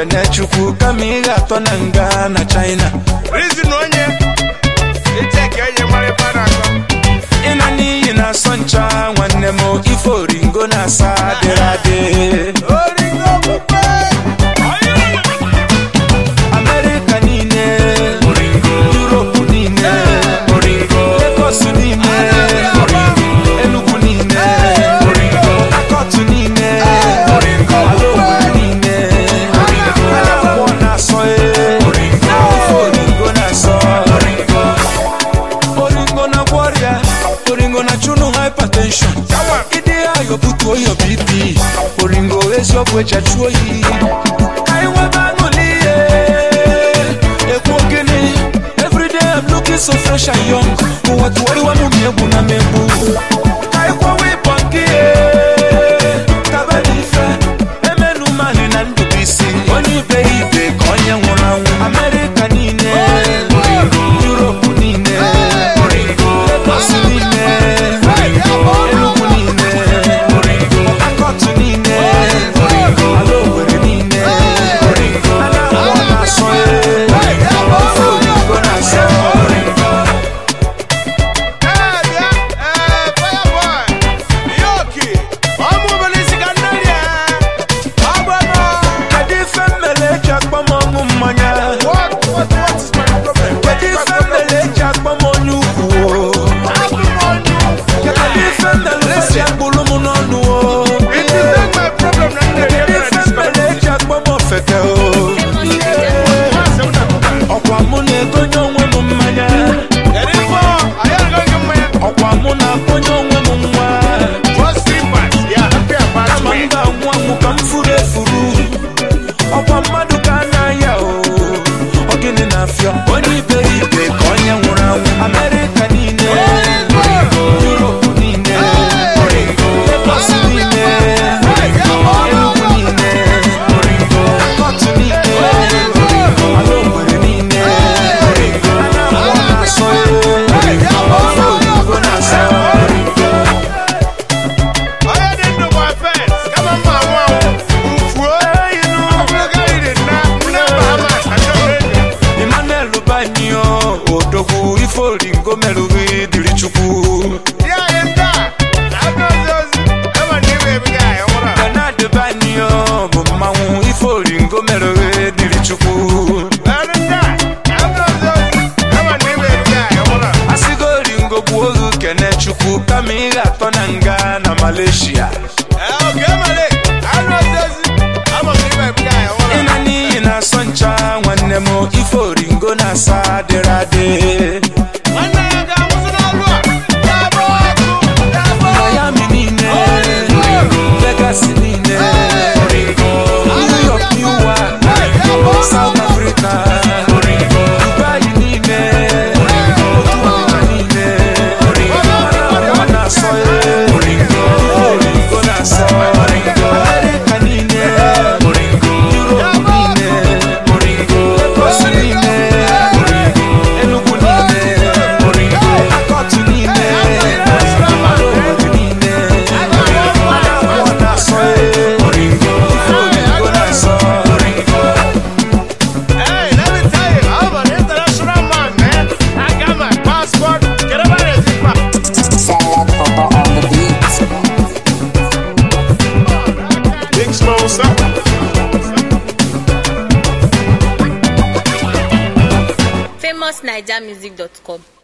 kene chukwu kama ị ga-atọ na nga na china Reason onye echeki onye mara ife a na-akọ ịna n'iyi na-asọ ncha nwanne m ife oringo na-asa adịrị adị oringo okpukpe amerịka niile yuropu niile legos niile enugu niile akọtụ niile ala Owerri niile anambọ na-asọ e ife oringo na-asọ oringo na gwọrịa oringo na chụnụ hypertension ịdị ayọ butuo yọ bp oringo eziokwu eji achụ oyi ka anyị nwebe aṅụli ihe ekwu gịnị everyday I'm looking so fresh and young ụwa tụwarịwa m ma egwu na megbu ka anyị kwawa ịbọ nke ihe taba n'ife emenu mali na ndụbisi onye ibe ya ibe ka onye nwụrụ anwụ amerịka niile yuropu niile legos niile enugu niile akọtụ niile ala Owerri niile anambọ na-asọ e ofe oyibo na-asọ ee bịa ee fireboy yoki ọmụ obere isi ka nne rie ọgbọnọ kedu ife mmele eji akpọ m ọṅụ mmanya what what what is my problem kedu ife mmele eji akpọ m onye ukwu o? abụ m onye kedu ife mmele eji akpụrụ m n'ọnụ o? it is not my problem na nne rie kedu ife mmele eji akpọ m ofeke o? ọkwa mụ na-egonye onwe m mmanya kedu ife ọ anyị agaghị mmanya ọkwa mụ na-akpọnye onwe m nwa just slippers ya happy about kama m me ga-anwụ anwụ ka m furu efuru ọkwa mmadụ ka a na-aya o ọ gịnị na-afịọ onye iberibe ka onye nwụrụ anwụ amerịka niile yuropu niile legos niile enugu niile akọtụ niile ala Owerri niile anambọ na-asọ e ofe oyibo na-asọ onye dị ndụ bụ offense kama mma anwụ anwụ ufuo ọbụlụga iri nna nne bahamas achọghị enyi Emmanuel Banyo odogwu ife oringo merụghị dịrị chukwu ya anyị ndị a na-abịa ozi ozi ema na iwe ebiga anyị nwụrụ a Bernard Banyo bụ mmanwụ ife oringo merụghị dịrị chukwu Ọrụ ndị a na-abịa ozi ozi ema na iwe ebiga anyị nwụrụ a asịgo oringo gbuo oge kene chukwu kama ị ga-atọ na nga na Malaysia ee oge emere anụ ozi ozi ama na iwe ebiga anyị nwụrụ a ịna n'iyi na-asọ ncha nwanne m ife oringo na-asa adịrị adị nwanne ya ga-anwụsị n'ọrụ a ga-agba ọkụ ga-agba ọkụ Miami niile Vegas niile New York New York South Africa Dubai niile otu ọnịma niile Anambra na-asọ e Oringo na-asọ America niile Europe niile Lagos niile Enugu niile Akọtụ niile ala Owerri niile Anambra na-asọ e Oringo na-asọ Hey, let me tell you, I'm an international man, man. I got my passport. Get over there, Zipa. Salad Papa on the beat. Big slow, sir. famousnigermusic.com